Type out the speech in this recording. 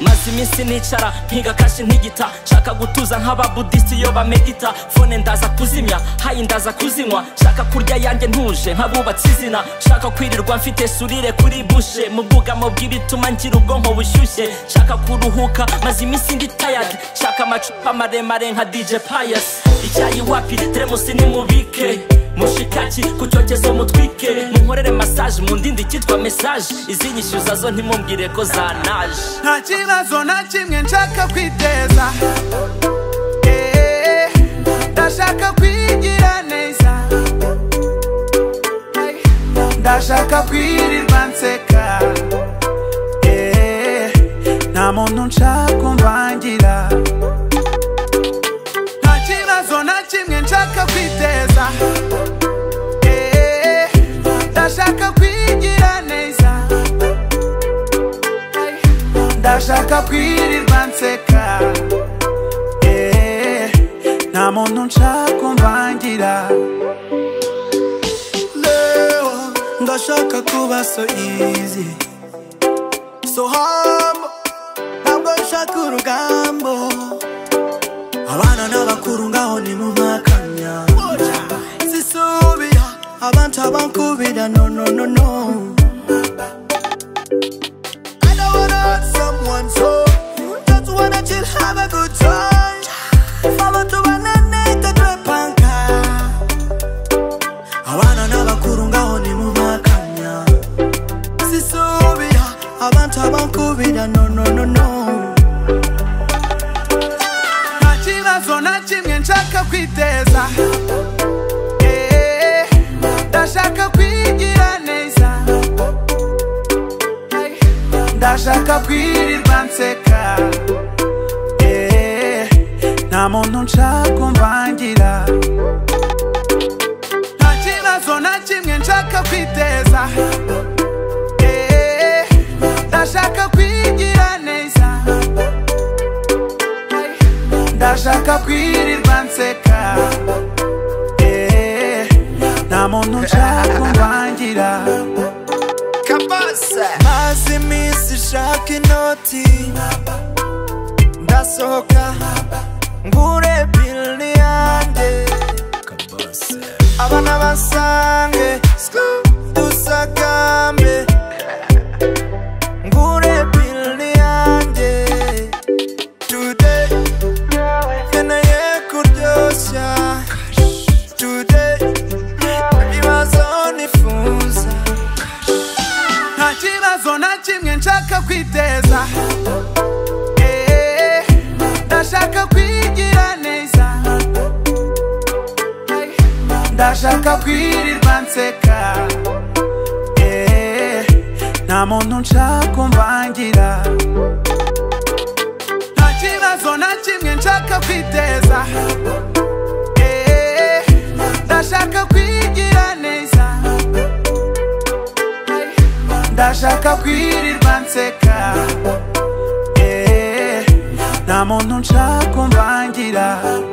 maze iminsi nicara mpiga kashi ntigita nshaka gutuza nk'ababudisi iyo bamedita fone ndaza kuzimya hayi ndaza kuzinywa nshaka kurya yanjye ntuje nk'abubatse izina nshaka kwirirwa mfite surire kuri bushe mu bwugamo bw'ibituma ngira ubwonko bushyushye nshaka kuruhuka maze iminsi ndi tayadi nshaka amacupa maremare nka dj payasi icyayi wapi teremusi nimubike mushikaki ku cyokezo mutwike munkorere masaje mu ndindi cyitwa mesaje izi nyishyuza zo ntimubwire ko zanaje nta kibazo na kimwe nshaka kwiteza Eh, ndashaka kwigira neza Hey, ndashaka kwirirwa nseka Eh, nta muntu nshaka kumvangira nta kibazo na kimwe nshaka kwiteza Eh, ndashaka kwigira neza Hey, ndashaka kwirirwa nseka Eh, nta muntu nshaka kumvangira leo ndashaka kuba so easy so humble ntabwo nshaka urugambo abana n'abakuru ngaho ni mu makanya sisubira abantu abankubira no no no no I don't wanna hurt someone so just wanna chill have a good time abantu bananeka twepanka abana n'abakuru ngaho ni mu makanya sisubira abantu abankubira no no no no nta kibazo na kimwe nshaka kwiteza Eh, ndashaka kwigira neza Hey, ndashaka kwirirwa nseka Eh, nta muntu nshaka kumvangira nta kibazo na kimwe nshaka kwiteza Eh, ndashaka kwigira neza Hey, ndashaka kwirirwa nseka Eh, nta muntu nshaka kumvangira maze iminsi shaka inoti ndasohoka ngure bili yanjye abana basange dusagambe ngure bili yanjye today nkeneye kuryoshya today ibibazo nifuza nta kibazo na kimwe nshaka kwiteza Eh, ndashaka kwigira neza Hey, ndashaka kwirirwa nseka Eh, nta muntu nshaka kumvangira nta kibazo na kimwe nshaka kwiteza Eh, ndashaka kwigira neza Hey, ndashaka kwirirwa nseka Eh, nta muntu nshaka kumvangira